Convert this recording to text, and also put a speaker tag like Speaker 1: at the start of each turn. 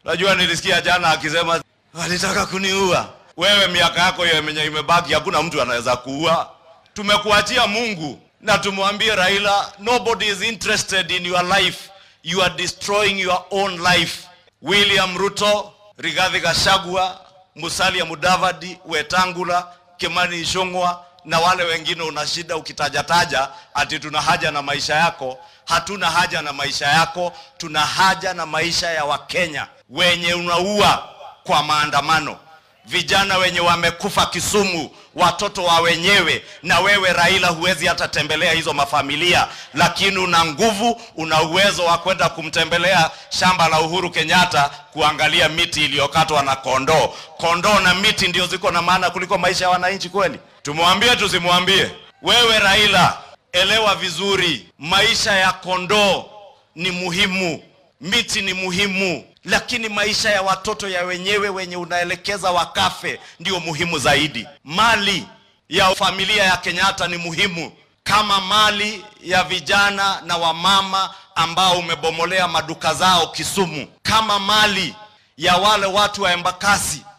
Speaker 1: Najua nilisikia jana akisema alitaka kuniua. Wewe miaka yako yenye imebaki, hakuna mtu anaweza kuua. Tumekuachia Mungu na tumwambie Raila, nobody is interested in your life, you are destroying your own life. William Ruto, Rigathi Gachagua, Musalia Mudavadi, Wetangula, Kimani Ichung'wa na wale wengine una shida ukitajataja ati tuna haja na maisha yako. Hatuna haja na maisha yako, tuna haja na maisha ya Wakenya wenye unaua kwa maandamano, vijana wenye wamekufa Kisumu, watoto wa wenyewe. Na wewe Raila, huwezi hata tembelea hizo mafamilia, lakini una nguvu, una uwezo wa kwenda kumtembelea shamba la Uhuru Kenyatta kuangalia miti iliyokatwa na kondoo. Kondoo na miti ndio ziko na maana kuliko maisha ya wananchi kweli? Tumwambie tusimwambie? Wewe Raila, elewa vizuri, maisha ya kondoo ni muhimu, miti ni muhimu, lakini maisha ya watoto ya wenyewe wenye unaelekeza wakafe ndio muhimu zaidi. Mali ya familia ya Kenyatta ni muhimu kama mali ya vijana na wamama ambao umebomolea maduka zao Kisumu, kama mali ya wale watu wa Embakasi